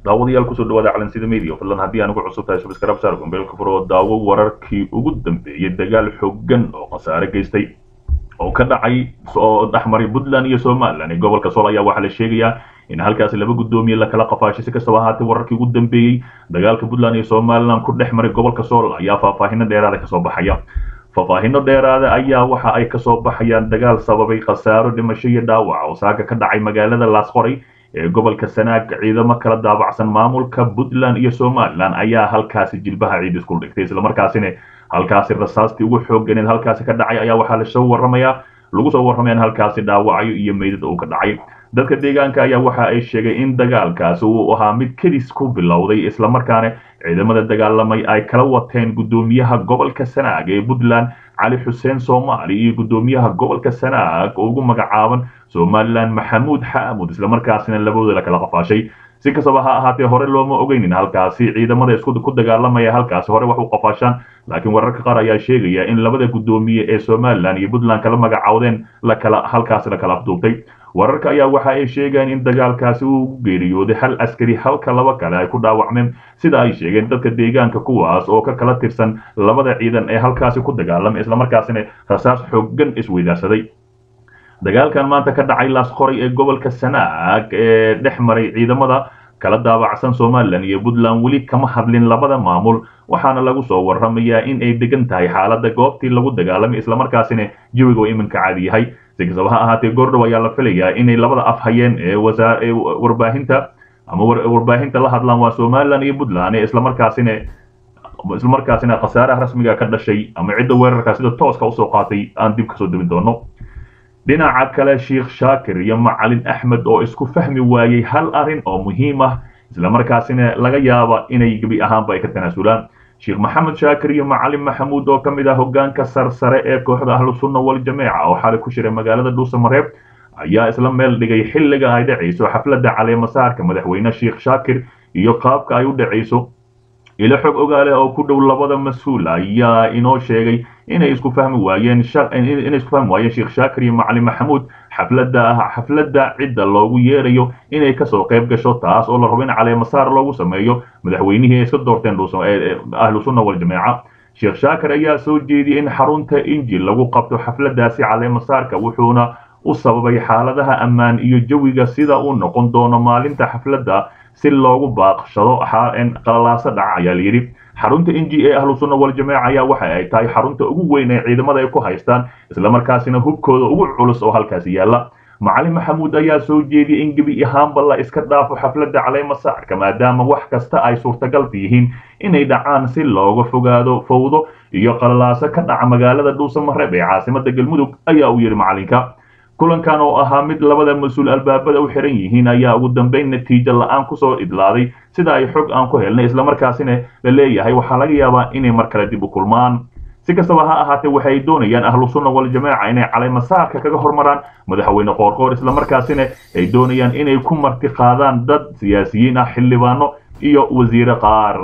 daawadayaal kusoo dhawaada calansida media fadlan haddii aan ugu cusub tahay subscribe saar gombeelka furo daawo wararkii ugu dambeeyay dagaal xooggan oo khasaare geystay oo ka dhacay oo dhexmaray puntland iyo somaliland ee gobolka sool ayaa waxaa la sheegayaa in halkaasi laba guddoomiye lakala qafaashay si kastaba ahaatee wararkii ugu dambeeyey dagaalka puntland iyo somaliland ku dhex maray gobolka sool ayaa faahfaahino dheeraada kasoo baxaya faahfaahino dheeraada ayaa waxa ay kasoo baxayaan dagaal sababay khasaaro dhimasho iyo dhaawac oo saaga ka dhacay magaalada laasqoray ee gobolka sanaag ciidamo kala daabacsan maamulka puntland iyo somaliland ayaa halkaasi jilbaha ciid isku dhigtay islamarkaasina halkaasi rasaastii ugu xoogganeed halkaasi ka dhacay ayaa waxaa lasoo warramayaa lagu soo warramaya in halkaasi dhaawacyo iyo meydad uu ka dhacay dadka deegaanka ayaa waxa ay sheegay in dagaalkaasi uu ahaa mid kedis ku bilowday islamarkaana ciidamada dagaalamay ay kala wateen guddoomiyaha gobolka sanaag ee puntland cali xuseen soomaali iyo guddoomiyaha gobolka sanaag oo ugu magacaaban somaliland maxamuud xaamud islamarkaasina labadooda la kala qafaashay si kastaba ha ahaatee hore looma ogeynin halkaasi ciidamada isku ku dagaalamaya halkaasi hore wax u qafaashaan laakiin wararka qaar ayaa sheegaya in labada guddoomiye ee somaliland iyo puntland kala magacaawdeen lakala halkaasi la kala afduubtay wararka ayaa waxa ay sheegayaan in dagaalkaasi uu geeriyooday hal askari halka laba kale ay ku dhaawacmeen sida ay sheegeen dadka deegaanka kuwaas oo ka kala tirsan labada ciidan ee halkaasi ku dagaalamay islamarkaasina rasaas xooggan isweydaarsaday dagaalkan maanta ka dhacay laasqoray ee gobolka sanaag ee dhex maray ciidamada kala daabacsan somalilan iyo puntland weli kama hadlin labada maamul waxaana lagu soo warramayaa in ay degan tahay xaaladda goobtii lagu dagaalamay islamarkaasina jawiga oo iminka caadi yahay si kastaba ha ahaatee goordhow ayaa la filayaa inay labada af hayeen ee wasaa ee warbaahinta ama warbaahinta la hadlaan waa somalilan iyo puntland ee islamarkaasina islamarkaasina khasaaraha rasmiga ka dhashay ama cidda weerarka sida tooska usoo qaatay aan dib kasoo debin doono dhinaca kale sheikh shaakir iyo macalin axmed oo isku fahmi waayey hal arrin oo muhiim ah islamarkaasina laga yaaba inay gebi ahaanba ay ka tanaasulaan sheekh maxamed shaakir iyo macalin maxamuud oo ka mid ah hogaanka sarsare ee kooxda ahlu sunna waljamaaca oo xalay ku shiray magaalada dhuusamareeb ayaa isla meel dhigay xilliga ay dhacayso xafladda caleemasaarka madaxweyne sheikh shaakir iyo qaabka ay u dhacayso ilo xog ogaale oo ku dhow labada mas-uul ayaa inoo sheegay inay isku fahmi waayeen inay isku fahmi waayeen sheekh shaakir iyo macalin maxamuud xafladda xafladda cidda loogu yeerayo inay kasoo qayb gasho taas oo la rabo in caleemasaar loogu sameeyo madaxweynihii ay iska doorteen ahlu sunna waljamaaca sheekh shaakir ayaa soo jeediyey in xarunta injil lagu qabto xafladdaasi caleemasaarka wuxuuna u sababay xaaladaha ammaan iyo jawiga sida uu noqon doono maalinta xafladda si loogu baaqshado qalalaaso dhaca ayaa layidhi xarunta inji ee ahlu sunna waljamaaca ayaa waxa ay tahay xarunta ugu weyn ee ciidamada ay ku haystaan islamarkaasina hubkooda ugu culus oo halkaasi yaalla macalin maxamuud ayaa soo jeediyey in gebi ahaanba la iska dhaafo xafladda caleemasaarka maadaama wax kasta ay suurtagalta yihiin inay dhacaan si looga fogaado fowdo iyo qalalaaso ka dhaca magaalada dhuusamareeb ee caasimada galmudug ayaa uu yidhi macalinka kulankan oo ahaa mid labada mas-uul albaabada u xiran yihiin ayaa ugu dambeyn natiijo la-aan kusoo idlaaday sida ay xog aan ku helnay islamarkaasina la leeyahay waxaa laga yaabaa inay mar kale dib u kulmaan si kastaba ha ahaatee waxay doonayaan ahlu sunna waljamaaca inay caleemasaarka kaga hormaraan madaxweyne qoorqoor islamarkaasina ay doonayaan inay ku marti qaadaan dad siyaasiyiin ah xildhibaano iyo wasiire qaar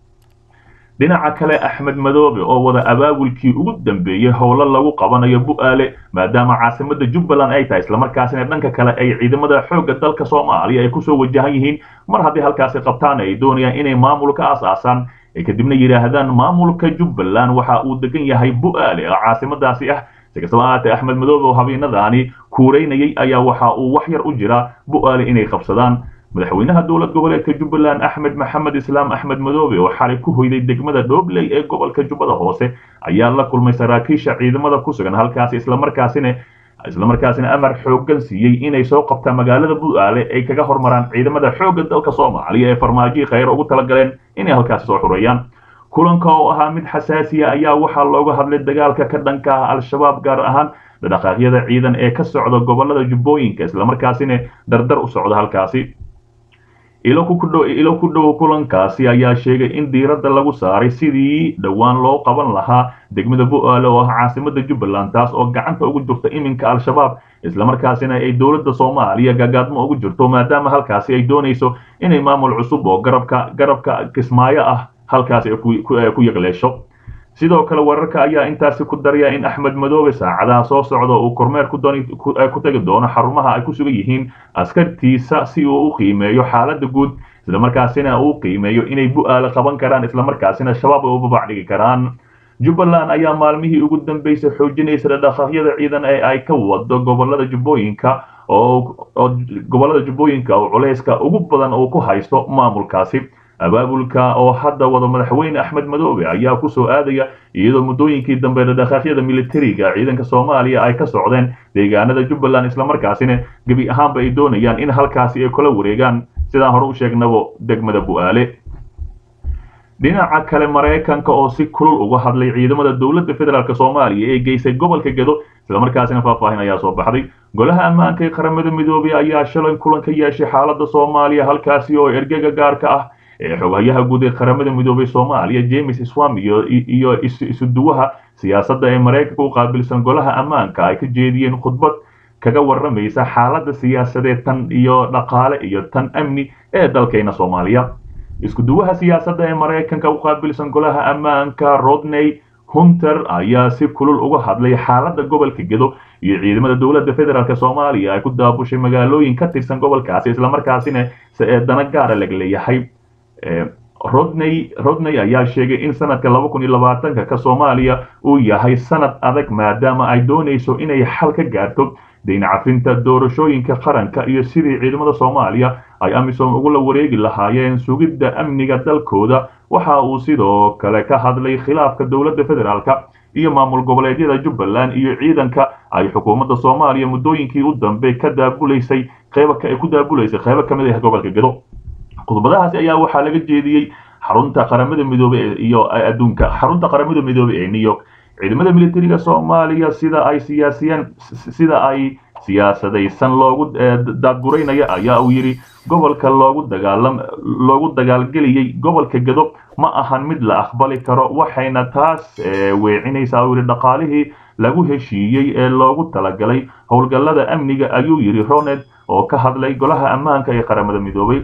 dhinaca kale axmed madoobe oo wada abaabulkii ugu dambeeyey howlo lagu qabanayo bu'aale maadaama caasimada jubbaland ay tahay islamarkaasina dhanka kale ay ciidamada xoogga dalka soomaaliya ay kusoo wajahan yihiin mar haddii halkaasi qabtaan ay doonayaan inay maamul ka aas-aasaan ay kadibna yidhaahdaan maamulka jubbaland waxa uu degan yahay bu'aale oo caasimadaasi ah si kastaba ahaatee axmed madoobe oo habeenadaani kuuraynayay ayaa waxa uu wax yar u jiraa bu'aale inay qabsadaan madaxweynaha dowlad goboleedka jubbaland axmed maxamed islaam axmed madoobe oo xalay ku hoyday degmada dhobley ee gobolka jubbada hoose ayaa la kulmay saraakiisha ciidamada ku sugan halkaasi islamarkaasina islamarkaasina amar xooggan siiyey inay soo qabtaan magaalada bu'aale ay kaga hormaraan ciidamada xoogga dalka soomaaliya ee farmaajiyi khayr ugu talagaleen inay halkaasi soo xureeyaan kulanka oo ahaa mid xasaasiya ayaa waxaa looga hadlay dagaalka ka dhanka ah al-shabaab gaar ahaan dhaqaaqyada ciidan ee ka socda gobolada jubbooyinka islamarkaasina dardar u socda halkaasi ilo ku dhow kulankaasi ayaa sheegay in diiradda lagu saaray sidii dhowaan loo qaban lahaa degmada bu'aale oo ah caasimada jubbaland taas oo gacanta ugu jirta iminka al-shabaab islamarkaasina ay dowladda soomaaliya gagaadmo ugu jirto maadaama halkaasi ay doonayso inay maamul cusub oo garabka garabka kismaayo ah halkaasi ku yaqleesho sidoo kale wararka ayaa intaasi ku daraya in axmed madoobe saacadaha soo socda uu kormeer ku tegi doono xarumaha ay ku sugan yihiin askartiisa si uu u qiimeeyo xaaladda guud islamarkaasina uu qiimeeyo inay bu-aale qaban karaan islamarkaasina shabaab ay u babac dhigi karaan jubbaland ayaa maalmihii ugu dambeysay xoojinaysa dhaqdhaqaaqyada ciidan ee ay ka wado gobolada jubbooyinka oo gobolada jubbooyinka oo culayska ugu badan uu ku haysto maamulkaasi abaabulka oo hadda wada madaxweyne axmed madoobe ayaa kusoo aadaya iyadoo muddooyinkii dambe dhaqdhaqaaqyada militariga ciidanka soomaaliya ay ka socdeen deegaanada jubbaland islamarkaasina gebi ahaanba ay doonayaan in halkaasi ay kula wareegaan sidaan hore u sheegnabo degmada bu-aale dhinaca kale maraykanka oo si kulul uga hadlay ciidamada dowladda federaalk soomaaliya ee geysay gobolka gedo islamarkaasina faahfaahin ayaa soo baxday golaha ammaanka ee qaramada midoobey ayaa shalay kulan ka yeeshay xaalada soomaaliya halkaasi oo ergega gaarka ah ee xoghayaha guud ee qaramada midoobey soomaaliya james swam iyo isuduwaha siyaasadda ee maraykanka u qaabilsan golaha ammaanka ay ka jeediyeen khudbad kaga waramaysa xaaladda siyaasadeed tan iyo dhaqaale iyo tan amni ee dalkayna soomaaliya iskuduwaha siyaasadda ee maraykanka u qaabilsan golaha ammaanka rodney hunter ayaa si kulul uga hadlay xaaladda gobolka gedo iyo ciidamada dowladda federaalk soomaaliya ay ku daabushay magaalooyin ka tirsan gobolkaasi islamarkaasina dana gaara lag leeyahay rodney rodney ayaa sheegay in sanadka laba kun iyo labaatanka ka soomaaliya uu yahay sanad adag maadaama ay doonayso inay xal ka gaarto dayn cafinta doorashooyinka qaranka iyo sidii ciidamada soomaaliya ay amisom ugula wareegi lahaayeen sugidda amniga dalkooda waxa uu sidoo kale ka hadlay khilaafka dowladda federaalk iyo maamul goboleedyada jubbaland iyo ciidanka ay xukuumadda soomaaliya muddooyinkii u dambe ka daabulaysay qeyba ay ku daabulaysay qeybo ka mid ah gobolka gedo khudbadahaasi ayaa waxaa laga jeediyey xarunta qaramada midoobe iyo adduunka xarunta qaramada midoobe ee new york ciidamada militariga soomaaliya sida ay siyaasiyeen sida ay siyaasadaysan loogu daadguraynaya ayaa uu yidhi gobolka loogu dagaalam loogu dagaalgeliyey gobolka gedo ma ahan mid la aqbali karo waxayna taas weecinaysaa uu yidhi dhaqaalihii lagu heshiiyey ee loogu talagalay howlgallada amniga ayuu yidhi roned oo ka hadlay golaha ammaanka ee qaramada midoobay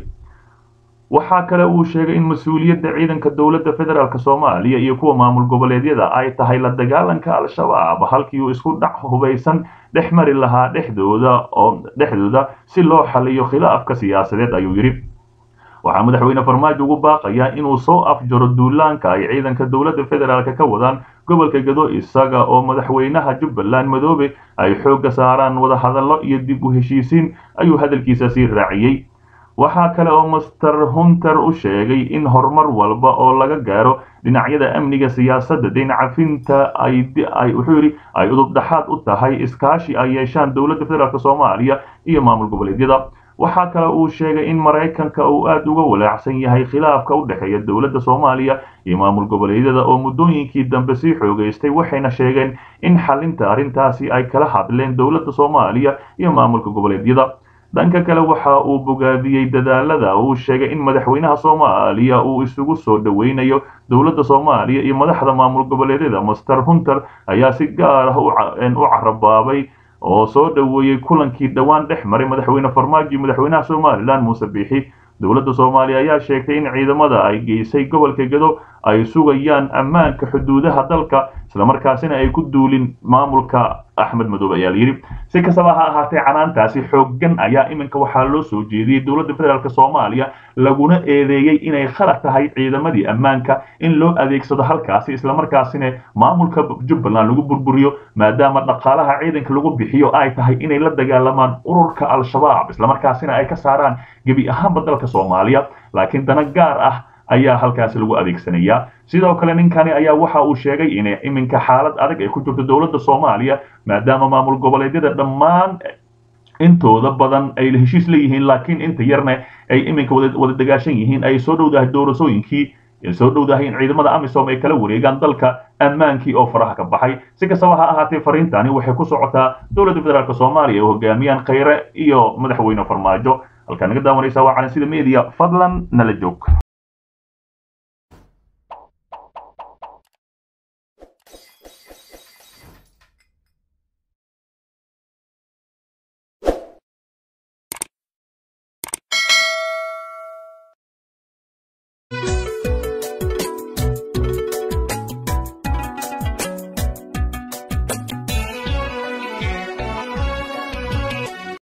waxaa kale uu sheegay in mas-uuliyadda ciidanka dowladda federaalk soomaaliya iyo kuwa maamul goboleedyada ay tahay la dagaalanka al-shabaab halkii uu isku dhac hubaysan dhex mari lahaa dhexdooda oo dhexdooda si loo xaliyo khilaafka siyaasadeed ayuu yidhi waxaa madaxweyne farmaajo ugu baaqayaa inuu soo afjaro duulaanka ay ciidanka dowladda federaalk ka wadaan gobolka gedo isaga oo madaxweynaha jubbaland madoobe ay xoogga saaraan wadahadallo iyo dib u heshiisiin ayuu hadalkiisa sii raaciyey waxaa kale oo master hunter u sheegay in horumar walba oo laga gaaro dhinacyada amniga siyaasadda dayn cafinta ay wuxuu yidhi ay udub dhaxaad u tahay iskaashi ay yeeshaan dowladda federaalk soomaaliya iyo maamul goboleedyada waxaa kale uu sheegay in maraykanka uu aada uga walaacsan yahay khilaafka u dhexeeya dowladda soomaaliya iyo maamul goboleedyada oo muddooyinkii dambe sii xoogaystay waxayna sheegeen in xalinta arrintaasi ay kala hadleen dowladda soomaaliya iyo maamulka goboleedyada dhanka kale waxa uu bogaadiyey dadaalada uu sheegay in madaxweynaha soomaaliya uu isugu soo dhoweynayo dowladda soomaaliya iyo madaxda maamul goboleedyada master hunter ayaa si gaar ah u carabaabay oo soo dhoweeyey kulankii dhowaan dhex maray madaxweyne farmaajo iyo madaxweynaha somalilan muuse biixi dowladda soomaaliya ayaa sheegtay in ciidamada ay geysay gobolka gedo ay sugayaan ammaanka xuduudaha dalka islamarkaasina ay ku duulin maamulka axmed madoobe ayaa layidhi si kastaba ha ahaatee canaantaasi xooggan ayaa iminka waxaa loo soo jeediyey dowladda federaalk soomaaliya laguna eedeeyey inay khalad tahay ciidamadii ammaanka in loo adeegsado halkaasi islamarkaasina maamulka jubbaland lagu burburiyo maadaama dhaqaalaha ciidanka lagu bixiyo ay tahay inay la dagaalamaan ururka al-shabaab islamarkaasina ay ka saaraan gebi ahaanba dalka soomaaliya laakiin dana gaar ah ayaa halkaasi lagu adeegsanayaa sidoo kale ninkani ayaa waxa uu sheegay in iminka xaalad adag ay ku jirto dowladda soomaaliya maadaama maamul goboleedyada dhammaan intooda badan ay heshiis leeyihiin laakiin inta yarna ay iminka wada dagaashan yihiin ay soo dhowdahay doorasooyinkii soo dhowdahay in ciidamada amisom ay kala wareegaan dalka ammaankii oo faraha ka baxay si kastaba ha ahaatee fariintani waxay ku socotaa dowladda federaalk soomaaliya oo hogaamiyaan khayre iyo madaxweyne farmaajo halkaa naga daawanaysa waa calan sida media fadlan nala joog